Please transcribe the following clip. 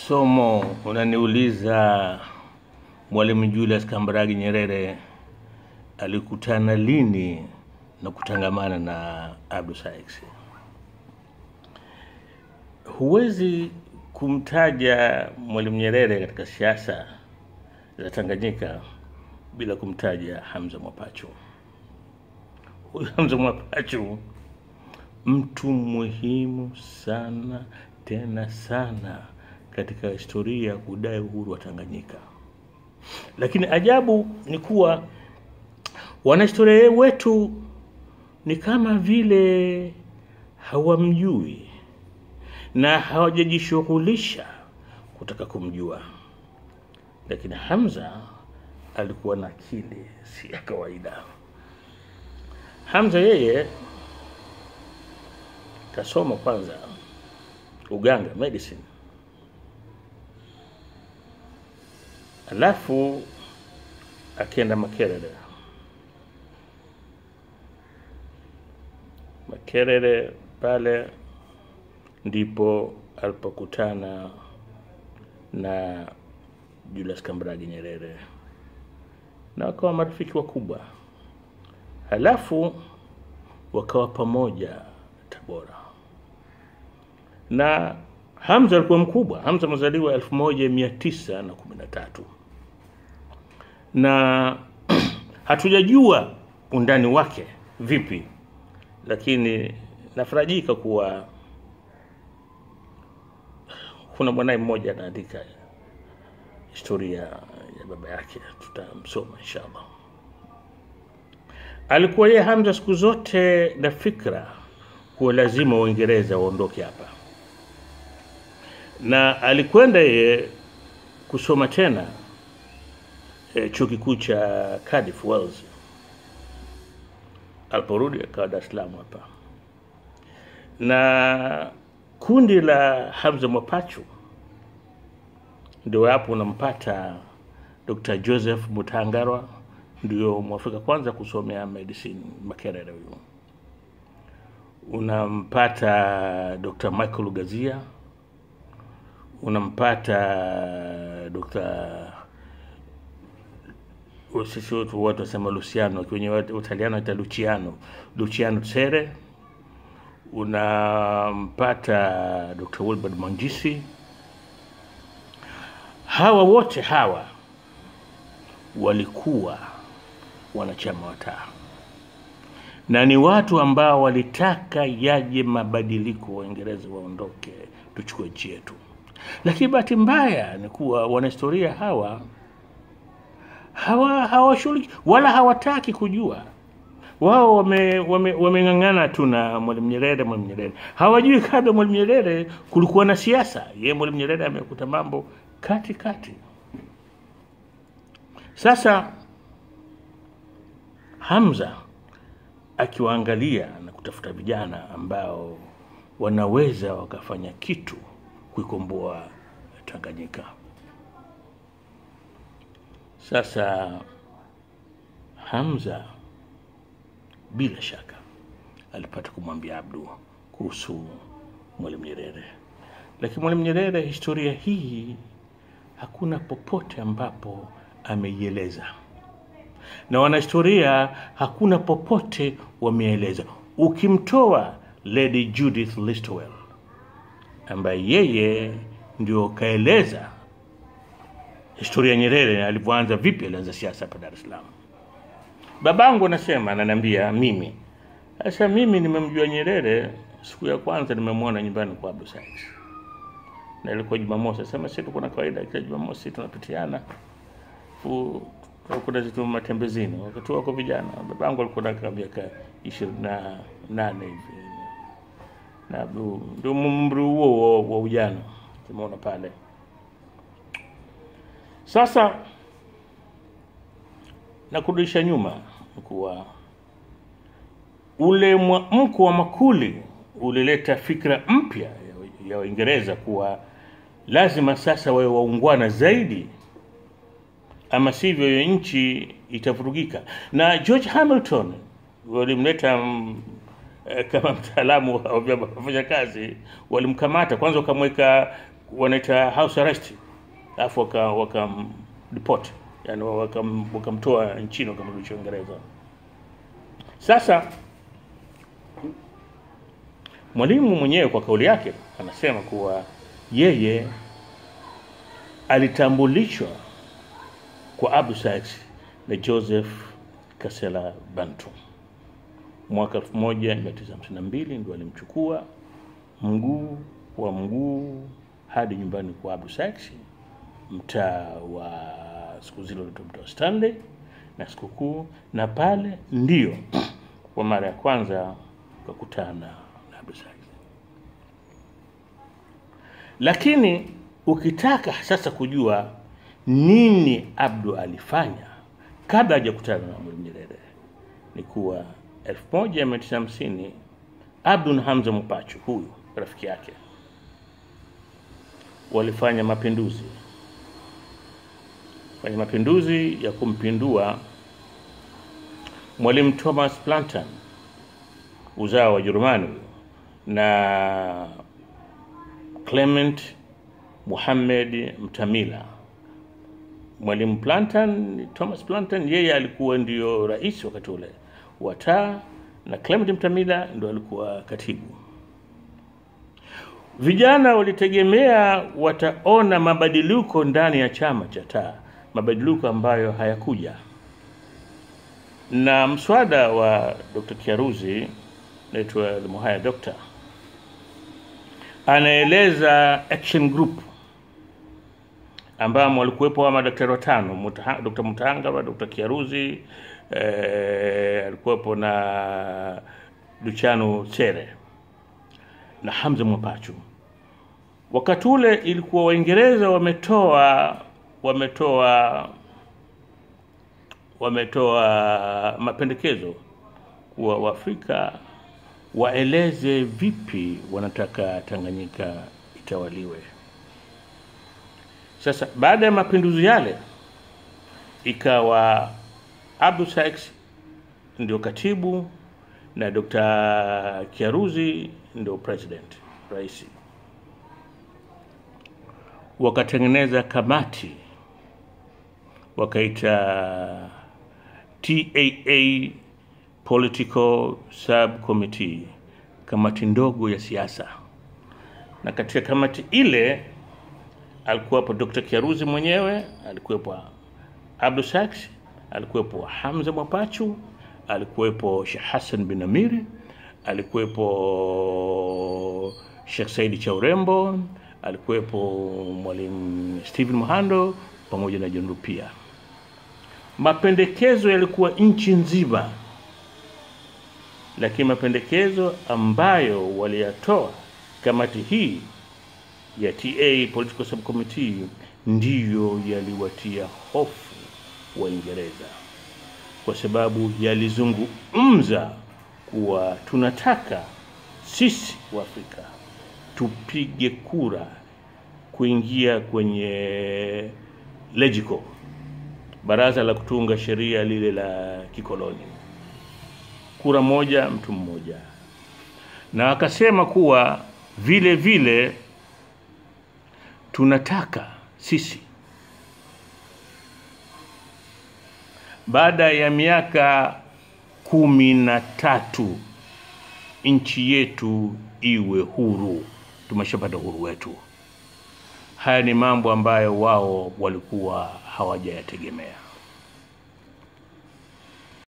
Somo unaniuliza Mwalimu Julius Kambarage Nyerere alikutana lini na kutangamana na Abdu Sykes. Huwezi kumtaja Mwalimu Nyerere katika siasa za Tanganyika bila kumtaja Hamza Mwapachu. Huyu Hamza Mwapachu mtu muhimu sana tena sana katika historia ya kudai uhuru wa Tanganyika. Lakini ajabu ni kuwa wanahistoria wetu ni kama vile hawamjui na hawajajishughulisha kutaka kumjua. Lakini Hamza alikuwa na akili si ya kawaida. Hamza yeye kasoma kwanza uganga medicine, alafu akienda Makerere. Makerere pale ndipo alipokutana na Julius Kambarage Nyerere na wakawa marafiki wakubwa, halafu wakawa pamoja Tabora na Hamza alikuwa mkubwa. Hamza amezaliwa elfu moja mia tisa na kumi na tatu na hatujajua undani wake vipi, lakini nafarajika kuwa kuna mwanaye mmoja anaandika historia ya baba yake, tutamsoma inshallah. Alikuwa yeye Hamza siku zote na fikra kuwa lazima Uingereza waondoke hapa, na alikwenda yeye kusoma tena e, chuo kikuu cha Cardiff Wales. Aliporudi akawa Dar es Salaam hapa, na kundi la Hamza Mwapachu ndio hapo unampata Dr. Joseph Mutangarwa, ndio mwafrika kwanza kusomea medicine Makerere huyo unampata Dr. Michael Gazia, unampata Dr. sisi watu watu wasema Luciano, kwenye Utaliano ita Luciano, Luciano Tsere, unampata Dr. Wilbert Mangisi. Hawa wote hawa walikuwa wanachama wa TAA na ni watu ambao walitaka yaje mabadiliko, Waingereza waondoke, tuchukue nchi yetu. Lakini bahati mbaya ni kuwa wanahistoria hawa hawa hawashughuliki wala hawataki kujua. Wao wameng'ang'ana wame, wame tu na Mwalimu Nyerere. Mwalimu Nyerere hawajui kabla Mwalimu Nyerere kulikuwa na siasa. Ye Mwalimu Nyerere amekuta mambo kati kati. Sasa Hamza akiwaangalia na kutafuta vijana ambao wanaweza wakafanya kitu kuikomboa Tanganyika. Sasa Hamza bila shaka alipata kumwambia Abdu kuhusu Mwalimu Nyerere, lakini Mwalimu Nyerere historia hii hakuna popote ambapo ameieleza na wanahistoria hakuna popote wameeleza, ukimtoa Lady Judith Listowel ambaye yeye ndio kaeleza historia ya Nyerere alivyoanza, vipi alianza siasa hapa Dar es Salaam. Babangu anasema, ananiambia mimi sasa, mimi nimemjua Nyerere siku ya kwanza nimemwona nyumbani kwa Abdu Sykes, na ilikuwa Jumamosi. Asema sisi tuko na kawaida, kila Jumamosi tunapitiana kuna zitu matembezini, wakati wako vijana. Babangu alikuwa na miaka ishirini na nane hivi, na ndio umri huo wa ujana tumeona pale. Sasa na kurudisha nyuma kuwa ule mwamko wa Makuli ulileta fikra mpya ya Waingereza kuwa lazima sasa wawe waungwana zaidi ama sivyo hiyo nchi itavurugika. Na George Hamilton walimleta mm, eh, kama mtaalamu wa vyama vya wafanyakazi, walimkamata kwanza, wakamweka wanaita house arrest, alafu waka wakam deport, yani wakam- wakamtoa nchini wakamrudisha Uingereza. Sasa Mwalimu mwenyewe kwa kauli yake anasema kuwa yeye alitambulishwa kwa Abdu Sykes na Joseph Kasela Bantu mwaka 1952 ndio alimchukua mguu kwa mguu hadi nyumbani kwa Abdu Sykes mtaa wa siku zile unaitwa mtaa wa Stanley na sikukuu, na pale ndio kwa mara ya kwanza kakutana na Abdu Sykes. Lakini ukitaka sasa kujua nini Abdu alifanya kabla hajakutana na Mwalimu Nyerere ni kuwa 1950 Abdu na Hamza Mopachu, huyu rafiki yake, walifanya mapinduzi fanya mapinduzi ya kumpindua Mwalimu Thomas Plantan uzao wa Jerumani huyo, na Clement Muhammad Mtamila. Mwalimu Plantan, Thomas Plantan, yeye alikuwa ndio rais wakati ule wa TAA na Clement Mtamila ndo alikuwa katibu. Vijana walitegemea wataona mabadiliko ndani ya chama cha TAA, mabadiliko ambayo hayakuja, na mswada wa Dr. Kiaruzi naitwa The Muhaya Doctor anaeleza action group ambamo walikuwepo wa madaktari watano Mutaha- Dr. Mutahangara, Dr. Kiaruzi eh, alikuwepo na Luciano Sere na Hamza Mwapachu. Wakati ule ilikuwa Waingereza wametoa wametoa wametoa mapendekezo kuwa Waafrika waeleze vipi wanataka Tanganyika itawaliwe. Sasa baada ya mapinduzi yale, ikawa Abdu Sykes ndio katibu na Dr. Kiaruzi ndio president, rais. Wakatengeneza kamati wakaita TAA Political Subcommittee, kamati ndogo ya siasa, na katika kamati ile alikuwepo Dr. Kiaruzi mwenyewe, alikuwepo Abdu Sykes, alikuwepo Hamza Mwapachu, alikuwepo Sheikh Hassan bin Amiri, alikuwepo Sheikh Saidi cha Urembo, alikuwepo Mwalimu Stephen Muhando pamoja na John Rupia. Mapendekezo yalikuwa nchi nzima, lakini mapendekezo ambayo waliyatoa kamati hii ya TA Political Subcommittee ndiyo yaliwatia hofu Waingereza, kwa sababu yalizungumza kuwa tunataka sisi Waafrika tupige kura kuingia kwenye LEGICO, baraza la kutunga sheria lile la kikoloni, kura moja mtu mmoja, na akasema kuwa vile vile tunataka sisi baada ya miaka kumi na tatu nchi yetu iwe huru. Tumeshapata uhuru wetu. Haya ni mambo ambayo wao walikuwa hawajayategemea.